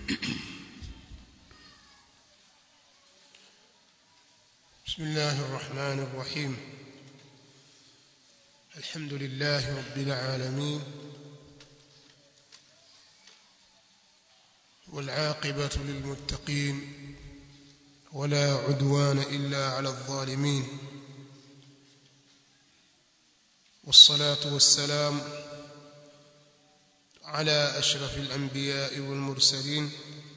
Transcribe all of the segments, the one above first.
بسم الله الرحمن الرحيم الحمد لله رب العالمين والعاقبة للمتقين ولا عدوان إلا على الظالمين والصلاة والسلام على أشرف الأنبياء والمرسلين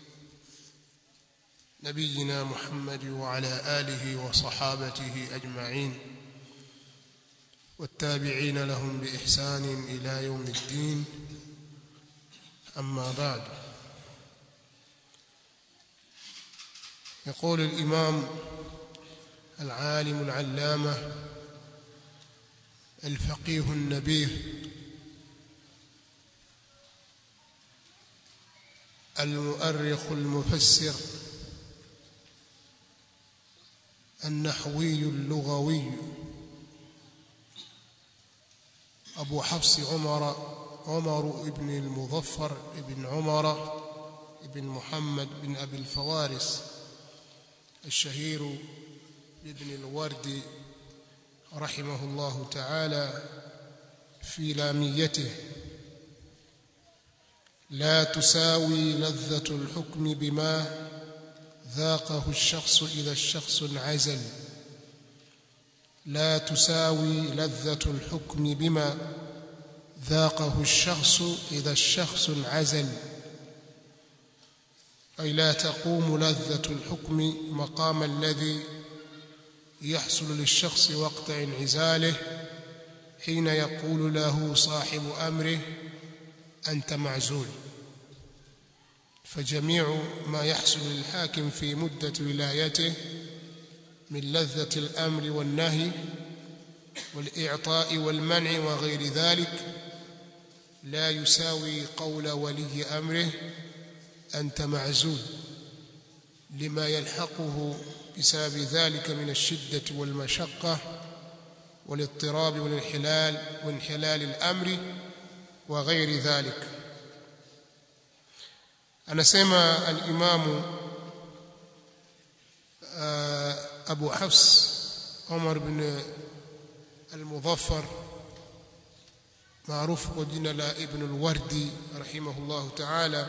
نبينا محمد وعلى آله وصحابته أجمعين والتابعين لهم بإحسان إلى يوم الدين أما بعد يقول الإمام العالم العلامة الفقيه النبيه المؤرخ المفسر النحوي اللغوي أبو حفص عمر عمر بن المظفر بن عمر بن محمد بن أبي الفوارس الشهير بابن الورد رحمه الله تعالى في لاميته لا تساوي لذة الحكم بما ذاقه الشخص إذا الشخص انعزل لا تساوي لذة الحكم بما ذاقه الشخص إذا الشخص انعزل أي لا تقوم لذة الحكم مقام الذي يحصل للشخص وقت انعزاله حين يقول له صاحب أمره أنت معزول فجميع ما يحصل للحاكم في مدة ولايته من لذة الأمر والنهي والإعطاء والمنع وغير ذلك لا يساوي قول ولي أمره أنت معزول لما يلحقه بسبب ذلك من الشدة والمشقة والاضطراب والانحلال وانحلال الأمر وغير ذلك anasema al-Imamu Abu Hafs Umar bin al-Mudhaffar maarufu kwa jina la Ibn al-Wardi rahimahullahu ta'ala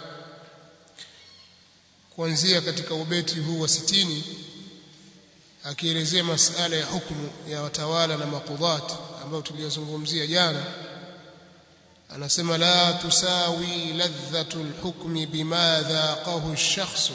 kuanzia katika ubeti huu wa sitini akielezea masala ya hukumu ya watawala na makudhat ambayo tuliyozungumzia jana anasema la tusawi ladhatu alhukmi bima dhaqahu ash-shakhs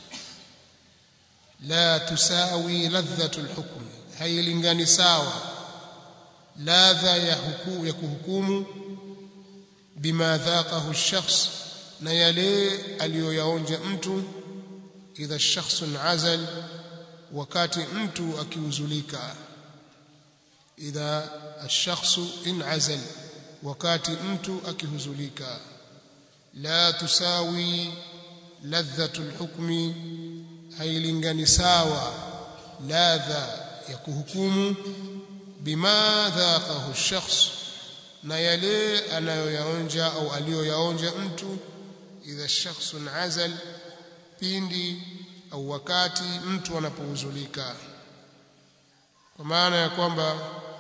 la tusawi ladhatu alhukmi hailingani sawa ladha ya hukumu ya kuhukumu bima dhaqahu ash-shakhs na yale aliyoyaonja mtu idha ash-shakhs azal wakati mtu akiuzulika idha ash-shakhs inazal wakati mtu akihuzulika la tusawi ladhatul hukmi hailingani sawa ladha ya kuhukumu bima dhaqahu shakhs na yale anayoyaonja au aliyoyaonja mtu idha shakhsun azal pindi au wakati mtu anapohuzulika kwa maana ya kwamba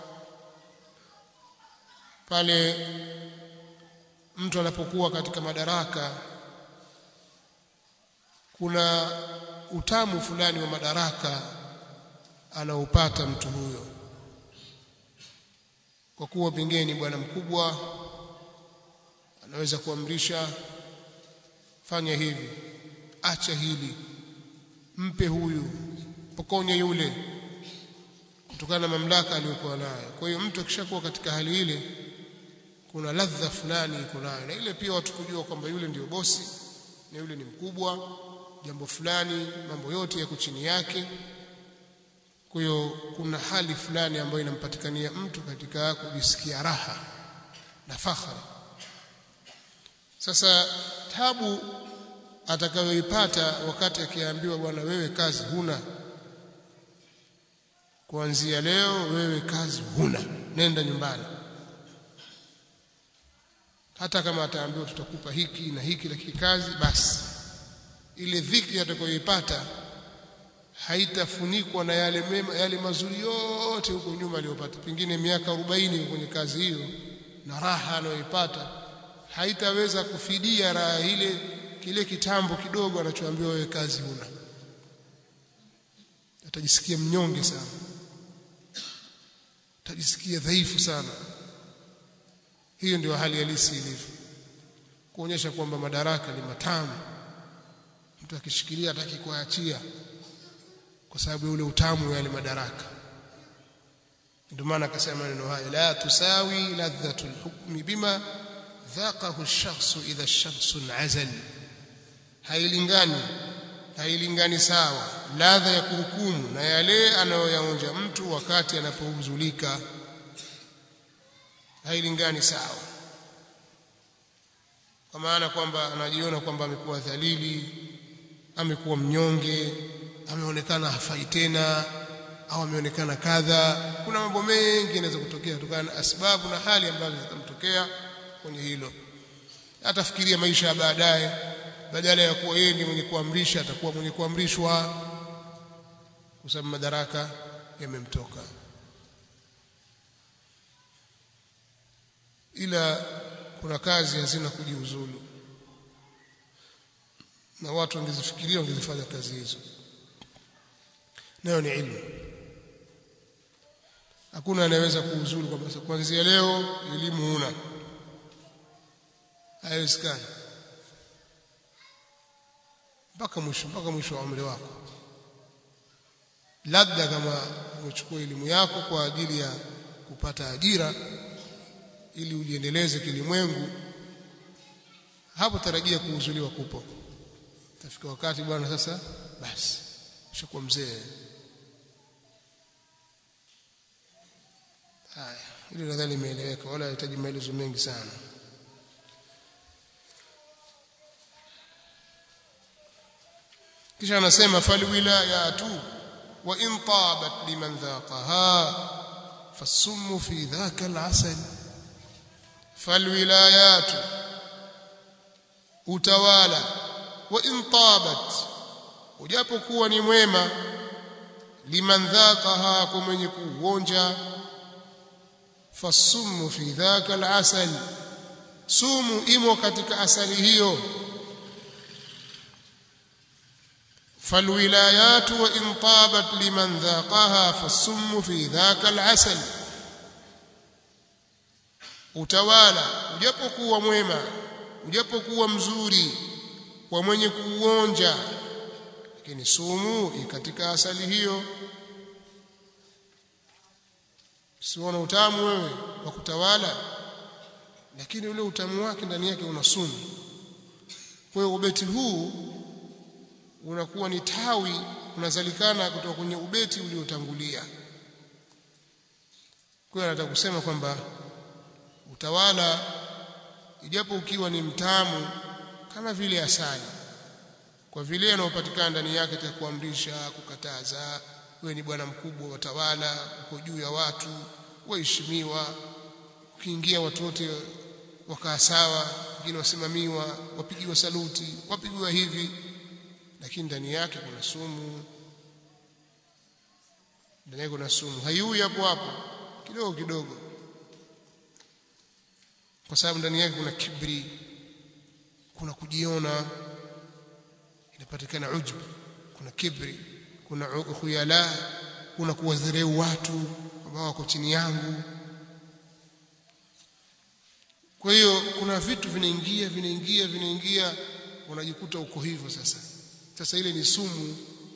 pale mtu anapokuwa katika madaraka kuna utamu fulani wa madaraka anaupata mtu huyo kwa kuwa pengine ni bwana mkubwa anaweza kuamrisha fanya hivi acha hili mpe huyu pokonye yule kutokana na mamlaka aliyokuwa nayo kwa hiyo mtu akishakuwa katika hali ile kuna ladha fulani iko nayo na ile pia watu kujua kwamba yule ndiyo bosi na yule ni mkubwa jambo fulani mambo yote yako chini yake kwa hiyo kuna hali fulani ambayo inampatikania mtu katika kujisikia raha na fakhari sasa tabu atakayoipata wakati akiambiwa bwana wewe kazi huna kuanzia leo wewe kazi huna nenda nyumbani hata kama ataambiwa tutakupa hiki na hiki lakini kazi basi ile dhiki atakayoipata haitafunikwa na yale mema, yale mazuri yote huko nyuma aliyopata pengine miaka 40 kwenye kazi hiyo na raha anayoipata haitaweza kufidia raha ile kile kitambo kidogo anachoambiwa wewe kazi huna atajisikia mnyonge sana atajisikia dhaifu sana hiyo ndio hali halisi ilivyo kuonyesha kwamba madaraka ni matamu mtu akishikilia hataki kuachia kwa sababu ya ule utamu wa yale madaraka ndio maana akasema maneno haya la tusawi ladhatu alhukmi bima dhaqahu ash-shakhsu idha ash-shakhsu azal hailingani hailingani sawa ladha ya kuhukumu na yale anayoyaonja mtu wakati anapohuzulika hailingani sawa kwa maana kwamba anajiona kwamba amekuwa dhalili amekuwa mnyonge ameonekana hafai tena au ameonekana kadha kuna mambo mengi yanaweza kutokea kutokana na sababu na hali ambazo zitamtokea kwenye hilo atafikiria maisha ya baadaye badala ya kuwa yeye ni mwenye kuamrisha atakuwa mwenye kuamrishwa kwa sababu madaraka yamemtoka ila kuna kazi hazina kujiuzulu na watu wangezifikiria wangezifanya kazi hizo nayo ni ilmu hakuna anayeweza kuuzulu kwamba kuanzia leo elimu huna haiwezekani mpaka mwisho mpaka mwisho wa umri wako labda kama umechukua elimu yako kwa ajili ya kupata ajira ili ujiendeleze kilimwengu hapo tarajia kuuzuliwa kupo tafika wakati bwana sasa basi ushakuwa mzee haya hili nadhani limeeleweka wala hahitaji maelezo mengi sana kisha anasema falwilayatu wa in tabat liman dhaqaha fasummu fi dhaka alasal falwilayatu utawala wa in tabat ujapokuwa ni mwema liman dhaqaha kwa mwenye kuonja fasummu fi dhaka alasal sumu imo katika asali hiyo فالولايات وإن طابت لمن ذاقها فالسم في ذاك العسل utawala ujapokuwa mwema ujapokuwa mzuri kwa mwenye kuuonja lakini sumu katika asali hiyo siona utamu wewe wa kutawala lakini ule utamu wake ndani yake una sumu kwa hiyo ubeti huu unakuwa ni tawi unazalikana kutoka kwenye ubeti uliotangulia kwa hiyo anataka kusema kwamba utawala ijapo ukiwa ni mtamu kama vile asali kwa vile yanayopatikana ndani yake katika kuamrisha kukataza wewe ni bwana mkubwa watawala uko juu ya watu waheshimiwa ukiingia watu wote wakaa sawa wengine wasimamiwa wapigiwa saluti wapigiwa hivi lakini ndani yake kuna sumu ndani yake kuna sumu haiui hapo hapo kidogo kidogo kwa sababu ndani yake kuna kibri kuna kujiona inapatikana ujub kuna kibri kuna khuyala kuna kuwadharau watu ambao wako chini yangu kwa hiyo kuna vitu vinaingia vinaingia vinaingia unajikuta uko hivyo sasa sasa ile ni sumu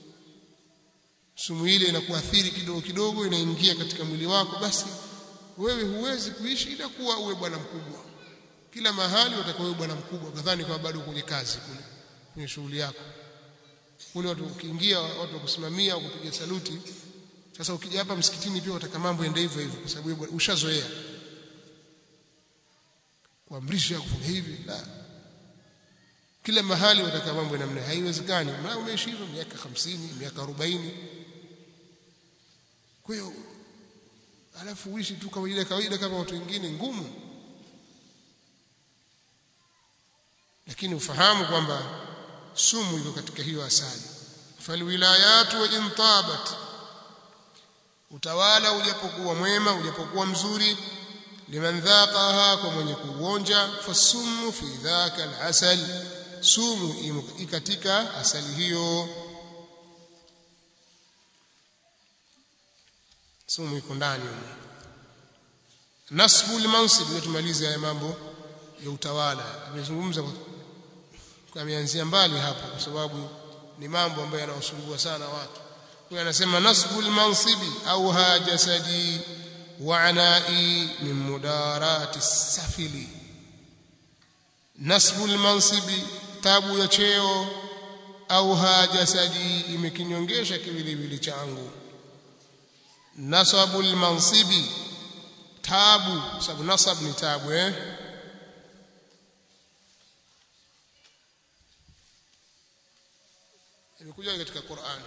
sumu ile inakuathiri kidogo kidogo inaingia katika mwili wako basi wewe huwezi kuishi ila kuwa uwe bwana mkubwa kila mahali utakuwa bwana mkubwa kadhani kama bado kwenye kazi kule kwenye shughuli yako kule watu ukiingia watu wakusimamia au kupiga saluti sasa ukija hapa msikitini pia utaka mambo ende hivyo hivyo kwa sababu ushazoea kuamrisha kufanya hivi la kila mahali wataka mambo namna haiwezekani maana umeishi hivyo miaka 50 miaka 40 kwa hiyo alafu uishi tu kawaida kawaida kama watu wengine ngumu lakini ufahamu kwamba sumu iko katika hiyo asali falwilayatu wa intabat utawala ujapokuwa mwema ujapokuwa mzuri liman dhaqaha kwa mwenye kuonja fasumu fi dhaka alasal sumu katika asali hiyo sumu iko ndani nasbu almansib tumalize haya mambo ya utawala amezungumza ameanzia mbali hapo kwa sababu ni mambo ambayo yanawasumbua sana watu kwa anasema nasbu almansibi au hajasadi wa anai min mudarati safili nasbu almansibi tabu ya cheo au hajasadi imekinyongesha kiwiliwili changu nasabu almansibi tabu sababu nasab ni tabu eh imekuja katika Qur'an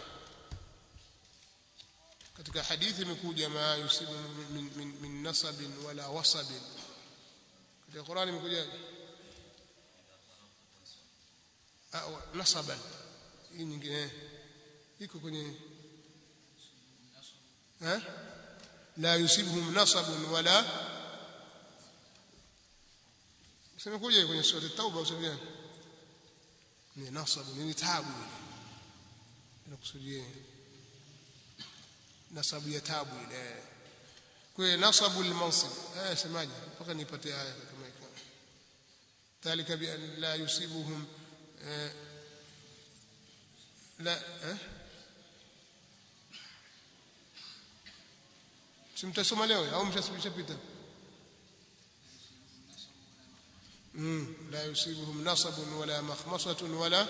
katika hadithi imekuja ma yusibu min, min, min nasabin wala wasabin katika Qur'an imekuja nasaban hii nyingine iko kwenye eh la yusibuhum nasabun wala simekuja kwenye sura at-tauba useme ni nasabu ni tabu inakusudia nasabu ya tabu ile kwa nasabu al-mansib eh semaje mpaka nipate aya kama hiyo ذلك بأن لا يصيبهم لا simtasoma leo au mshapita لا يصيبهم نصب ولا مخمصة ولا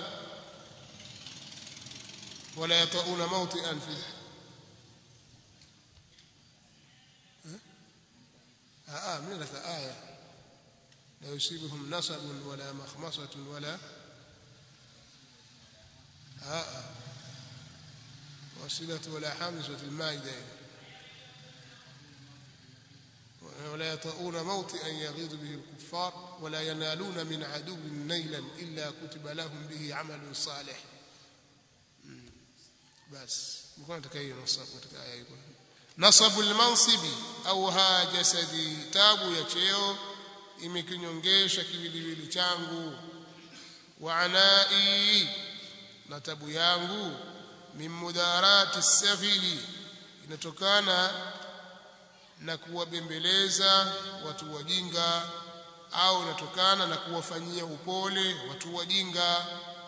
ولا يطؤون موطئا فيه آه, آه من لك آية لا يصيبهم نصب ولا مخمصة ولا آه, آه وصلة ولا حامسة المائدة ولا يطؤون موطئا يغيظ به الكفار ولا ينالون من عدو نيلا إلا كتب لهم به عمل صالح بس نكون تكاي نصب تكاي نصب المنصب au ha jasadi tabu ya cheo imekinyongesha kiwiliwili changu wa anai na tabu yangu min mudarati safili inatokana na kuwabembeleza watu wajinga au inatokana na kuwafanyia upole watu wajinga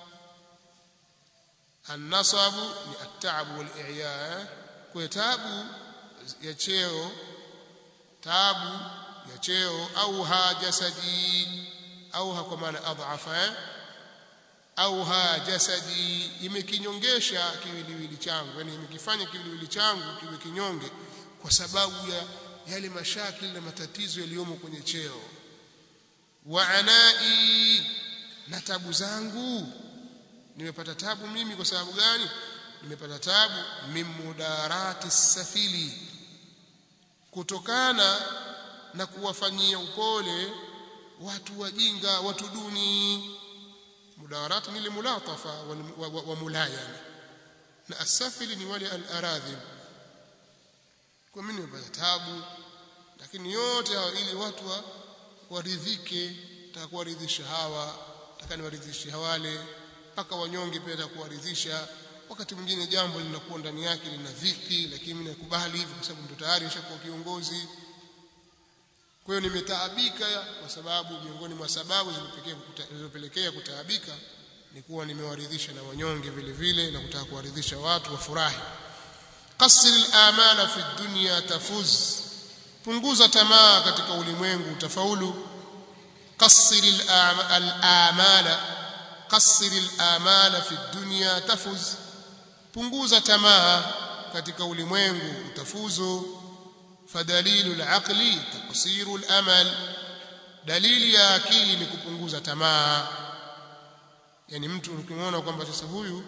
annasabu ni at-ta'ab wal-i'ya kwa taabu ya cheo taabu ya cheo au hajasadi au kwa maana adhafa au hajasadi imekinyongesha kiwiliwili changu yani imekifanya kiwiliwili changu kiwe kinyonge kwa sababu ya yale mashakili na matatizo yaliyomo kwenye cheo wa anai na tabu zangu nimepata tabu mimi kwa sababu gani nimepata tabu mimudarati safili kutokana na kuwafanyia upole watu wajinga watu duni mudawarati ni mulatafa wa, wa, wa, wa mulayana na asafili ni wale al-aradhil kwa mimi nimepata tabu lakini yote hayo ili watu wa, waridhike nataka kuwaridhisha hawa nataka niwaridhishe wale mpaka wanyonge pia nataka kuwaridhisha wakati mwingine jambo linakuwa ndani yake lina dhiki lakini mimi nakubali hivyo kwa sababu ndo tayari nishakuwa kiongozi kwa hiyo nimetaabika kwa sababu miongoni mwa sababu zilizopelekea kutaabika ni kuwa nimewaridhisha na wanyonge vile vile na kutaka kuwaridhisha watu wafurahi qasir al-amala fi dunya tafuz punguza tamaa katika ulimwengu utafaulu qasir al-amala qasir al-amala fi dunya tafuz punguza tamaa katika ulimwengu utafuzu fadalilu al-aqli taqsiru al-amal dalili ya akili ni kupunguza tamaa yani mtu ukimwona kwamba sasa huyu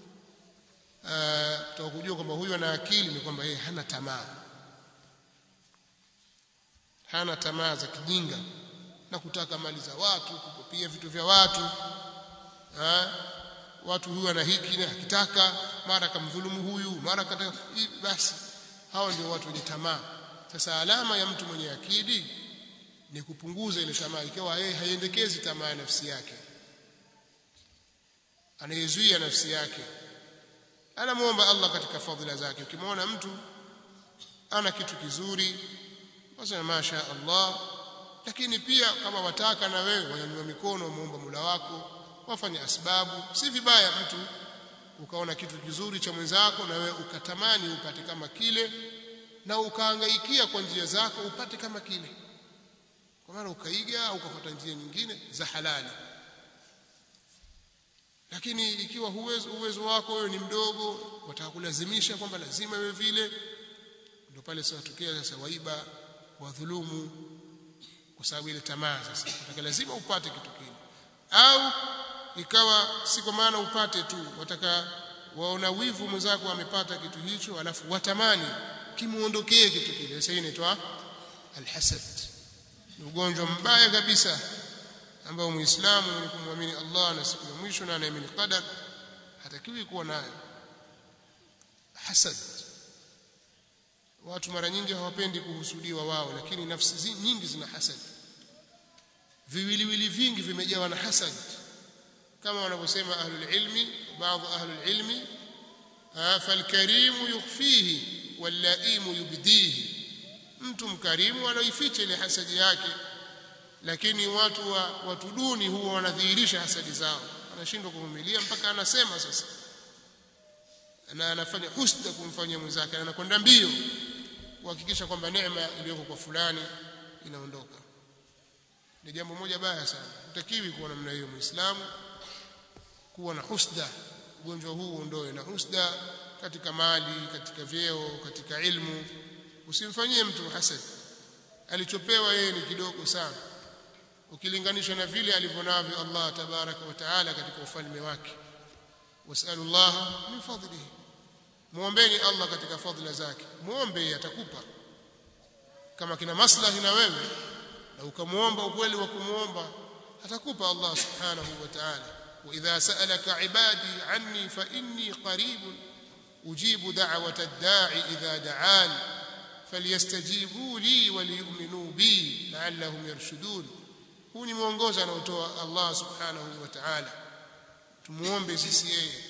uh, kujua kwamba huyu ana akili ni kwamba yeye hana tamaa hana tamaa za kijinga na kutaka mali za watu kupia vitu vya watu ha? watu huyu ana hiki na akitaka mara kamdhulumu huyu mara kataka basi hao ndio watu wenye tamaa sasa alama ya mtu mwenye akili ni kupunguza ile tamaa ikiwa yeye haiendekezi tamaa ya nafsi yake anayezuia nafsi yake anamuomba Allah katika fadhila zake ukimwona mtu ana kitu kizuri wasema masha Allah lakini pia kama wataka na wewe wanyanyua mikono muomba mula wako wafanye asbabu si vibaya mtu ukaona kitu kizuri cha mwenzako na wewe ukatamani upate kama kile na ukahangaikia kwa njia zako upate kama kile kwa maana ukaiga au ukafuata njia nyingine za halali lakini ikiwa uwezo, uwezo wako wewe ni mdogo wataka kulazimisha kwamba lazima wewe vile ndio pale sasa tokea sasa waiba wadhulumu kwa sababu ile tamaa sasa wataka lazima upate kitu kile au ikawa si kwa maana upate tu wataka waona wivu mwenzako amepata kitu hicho alafu watamani kimuondokee kitu kile sasa inaitwa alhasad ni ugonjwa mbaya kabisa ambao muislamu mwenye kumwamini Allah na siku ya mwisho na anaamini qadar hatakiwi kuwa nayo hasad watu mara nyingi hawapendi kuhusudiwa wao lakini nafsi zi, nyingi zina hasad viwiliwili vingi vimejawa na hasad kama wanavyosema ahlul ilmi baadhi ahlul ilmi falkarimu yukhfihi wallaimu yubdihi mtu mkarimu anaificha ile hasadi yake lakini watu wa watu duni huwa wanadhihirisha hasadi zao anashindwa kuvumilia mpaka anasema sasa na anafanya husda kumfanyia mwenzake na anakwenda mbio kuhakikisha kwamba neema iliyoko kwa fulani inaondoka ni jambo moja baya sana utakiwi kuwa namna hiyo muislamu kuwa na husda ugonjwa huu uondoe na husda katika mali katika vyeo katika ilmu usimfanyie mtu hasad alichopewa yeye ni kidogo sana ukilinganisha na vile alivyonavyo Allah tabaraka wa taala katika ufalme wake wasalullah min fadlihi muombeni Allah katika fadhila zake muombe atakupa kama kina maslahi na wewe na ukamuomba ukweli wa kumuomba atakupa Allah subhanahu wa ta'ala wa idha sa'alaka ibadi anni fa inni qarib ujibu da'wata ad-da'i idha da'an falyastajibu li waliyu'minu bi la'allahum yarshudun huu ni mwongozo anaotoa Allah subhanahu wa ta'ala tumuombe sisi yeye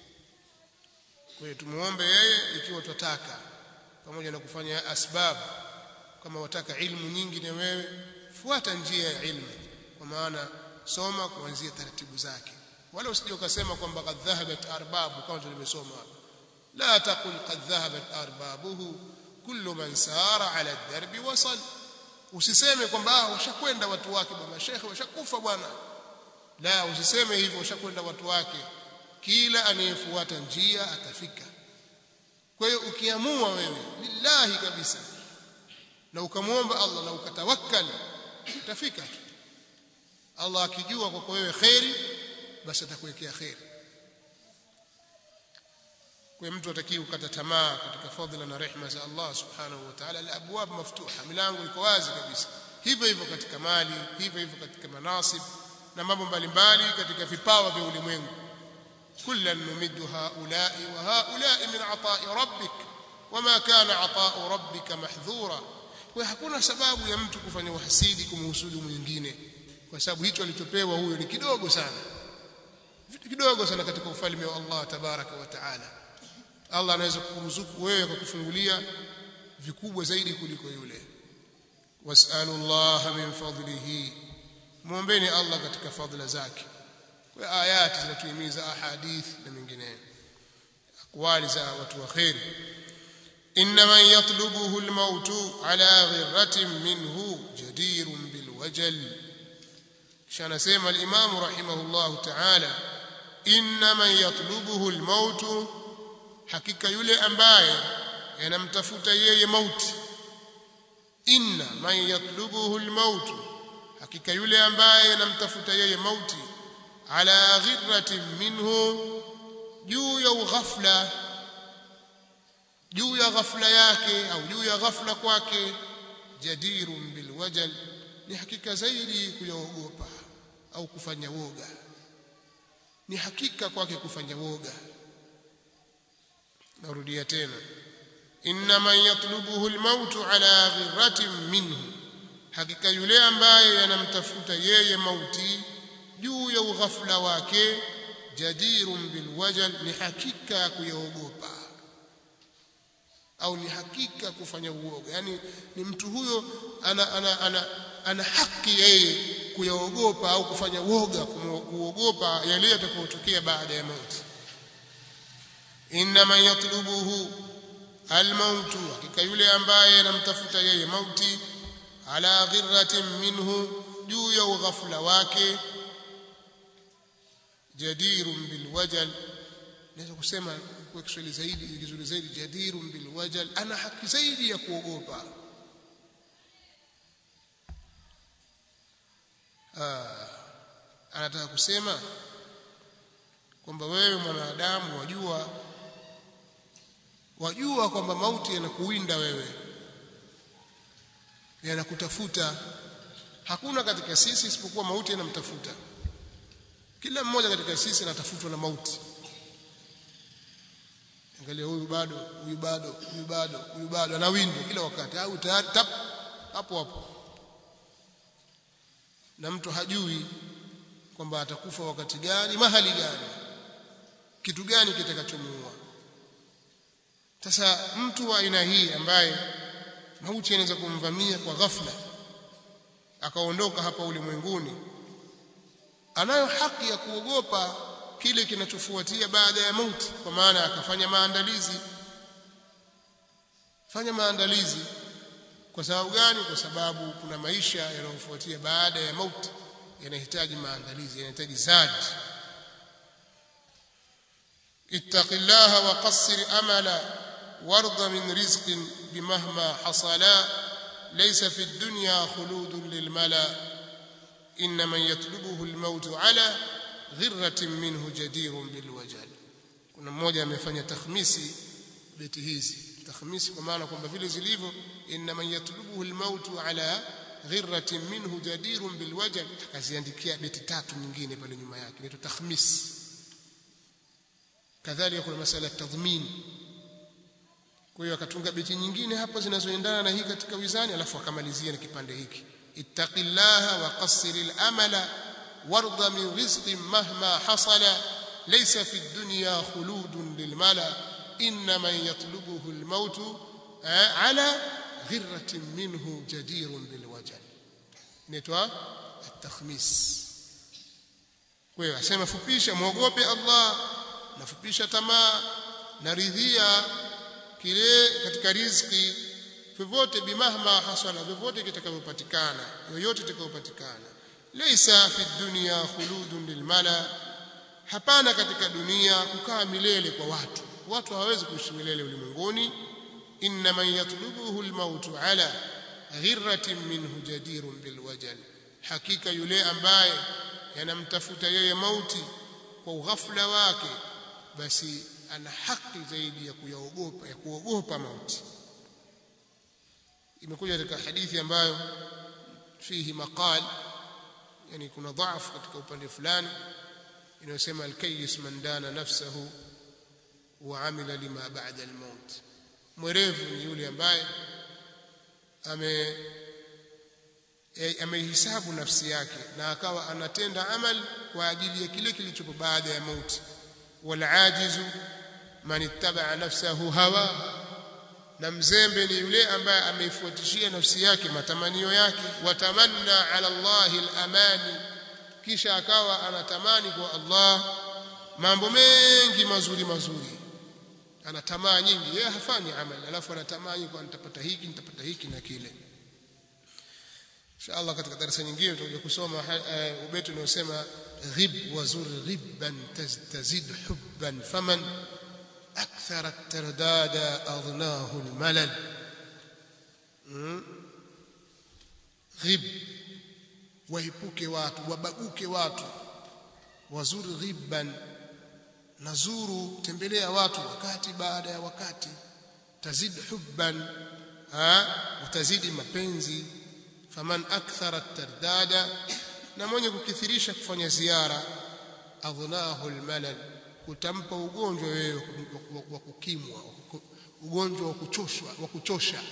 kwa hiyo tumuombe yeye ikiwa tutataka pamoja na kufanya asbabu kama wataka ilmu nyingi na wewe fuata njia ya ilmu kwa maana soma kuanzia taratibu zake wala usije ukasema kwamba qad dhahabat arbabu kama tulimesoma hapa la taqul qad dhahabat arbabuhu kullu man sara ala ad-darbi wasal usiseme kwamba washakwenda watu wake bwana shekhe washakufa bwana la usiseme hivyo washakwenda watu wake kila anayefuata njia atafika kwa hiyo ukiamua wewe lillahi kabisa na ukamwomba Allah na ukatawakkal utafika tu Allah akijua kwako wewe khairi basi atakuwekea khairi kwa mtu atakiwa kukata tamaa katika fadhila na rehema za Allah subhanahu wa ta'ala al-abwab maftuha milango iko wazi kabisa hivyo hivyo katika mali hivyo hivyo katika manasib na mambo mbalimbali katika vipawa vya ulimwengu kullan numiddu haula'i wa haula'i min ata'i rabbik wama kana ata'u rabbika mahdhura kwa hakuna sababu ya mtu kufanya uhasidi kumhusudu mwingine kwa sababu hicho alichopewa huyo ni kidogo sana vitu kidogo sana katika ufalme wa Allah tabaraka wa taala Allah anaweza kukuruzuku wewe kwa kufungulia vikubwa zaidi kuliko yule wasalu Allah min fadlihi muombeni Allah katika fadhila zake kwa ayati zinatuhimiza ahadith na mengineyo akwali za watu wa khairi إن من يطلبه الموت على غرة منه جدير بالوجل شان سيما الإمام رحمه الله تعالى إن من يطلبه الموت حقيقة يلي أمباية ينمتفت يي موت إن من يطلبه الموت حقيقة يلي أمباية ينمتفت يي موت على غرة منه juu ya ughafla juu ya ghafla yake au juu ya ghafla kwake jadirun bilwajal ni hakika zaidi kuyaogopa au kufanya woga ni hakika kwake kufanya woga narudia tena inna man yatlubuhu almaut ala ghirratin minhu hakika yule ambaye yanamtafuta yeye mauti juu ya ughafla wake jadirun bilwajal ni hakika kuyaogopa au ni hakika kufanya uoga yani ni mtu huyo ana ana ana, ana haki yeye kuyaogopa au kufanya woga kuogopa yale yatakayotokea baada ya mauti inma yatlubuhu almautu hakika yule ambaye anamtafuta yeye mauti ala ghirratin minhu juu ya ughafla wake jadirun bilwajal naweza kusema kwa Kiswahili zaidi kizuri zaidi jadirun bilwajal ana haki zaidi ya kuogopa ah anataka kusema kwamba wewe mwanadamu wajua wajua kwamba mauti yanakuwinda wewe yanakutafuta hakuna katika sisi isipokuwa mauti yanamtafuta kila mmoja katika sisi anatafutwa na mauti angalia huyu bado huyu bado huyu bado huyu bado anawindwa kila wakati au tayari tap hapo hapo na mtu hajui kwamba atakufa wakati gani mahali gani kitu gani kitakachomuua sasa mtu wa aina hii ambaye mauti anaweza kumvamia kwa ghafla akaondoka hapa ulimwenguni anayo haki ya kuogopa kile kinachofuatia baada ya mauti kwa maana akafanya maandalizi fanya maandalizi kwa sababu gani kwa sababu kuna maisha yanayofuatia baada ya mauti yanahitaji maandalizi yanahitaji zadi ittaqillaha wa qassir amala warda min rizqin bimahma hasala laysa fi dunya khuludun lilmala inma yatlubuhu almaut ala ghirratin minhu jadirun bilwajal kuna mmoja amefanya takhmisi beti hizi takhmisi kwa maana kwamba vile zilivyo inma yatlubuhu almaut ala ghirratin minhu jadirun bilwajal akaziandikia beti tatu nyingine pale nyuma yake inaitwa takhmis kadhalika kuna masala ya tadhmin kwa hiyo akatunga beti nyingine hapa zinazoendana na hii katika wizani alafu akamalizia na kipande hiki ittaqillaha wa qassiril amala warda min rizqin mahma hasala laysa fi dunya khuludun lilmala inma yatlubuhu almaut ala ghirratin minhu jadirun bilwajal inaitwa at-takhmis kwa hiyo asema fupisha muogope Allah nafupisha tamaa naridhia kile katika riziki vyovyote bimahma hasala vyovyote kitakavyopatikana yoyote itakayopatikana laysa fi dunya khuludun lilmala hapana katika dunia kukaa milele kwa watu watu hawawezi kuishi milele ulimwenguni inna man yatlubuhu almaut ala ghirratin minhu jadirun bilwajal hakika yule ambaye yanamtafuta yeye mauti kwa ughafla wake basi ana haki zaidi ya kuyaogopa ya kuogopa mauti imekuja katika hadithi ambayo fihi maqal yani kuna dhaifu katika upande fulani inayosema alkayyis man dana nafsahu wa amila lima ba'da almaut mwerevu ni yule ambaye ame amehisabu nafsi yake na akawa anatenda amal kwa ajili ya kile kilichopo baada ya mauti wal ajizu man ittaba nafsahu hawa na mzembe ni yule ambaye ameifuatishia nafsi yake matamanio yake watamanna ala Allah al-amani kisha akawa anatamani kwa Allah mambo mengi mazuri mazuri ana tamaa nyingi yeye hafanyi amali alafu anatamani kwa nitapata hiki nitapata hiki na kile inshallah katika darasa nyingine tutakuja kusoma ubeti unaosema ghib wazur ghibban tazid hubban faman أكثر الترداد أضناه الملل غب waipuke watu wabaguke watu wazuri ghibban nazuru tembelea watu wakati baada ya wakati tazid hubban utazidi mapenzi faman akthara tardada na mwenye kukithirisha kufanya ziara adhnahu almalal kutampa ugonjwa wewe wa kukimwa ugonjwa wa kuchoshwa wa kuchosha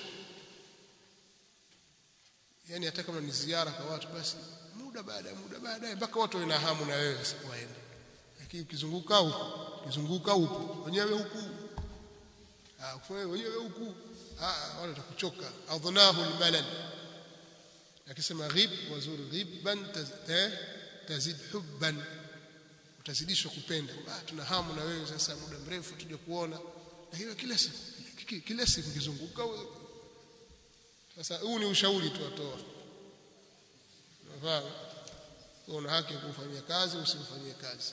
yani hata kama ni ziara kwa watu basi muda baada ya muda baadaye mpaka watu wana hamu na wewe sasa waende lakini ukizunguka huko ukizunguka huko wenyewe huku ah kwa wenyewe huku ah wale watakuchoka adhnahu almalal akisema ghib wazur ghibban tazid hubban utazidishwa kupenda ah tuna hamu na wewe sasa muda mrefu tuje kuona na hiyo kila siku kila siku kizunguka sasa huu ni ushauri tu atoa unafahamu una haki ya kufanyia kazi usifanyie kazi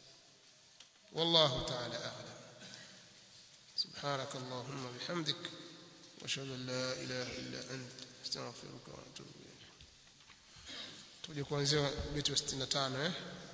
والله تعالى أعلم سبحانك اللهم بحمدك واشهد ان لا اله الا انت استغفرك واتوب اليك tuje kuanzia beti 65 eh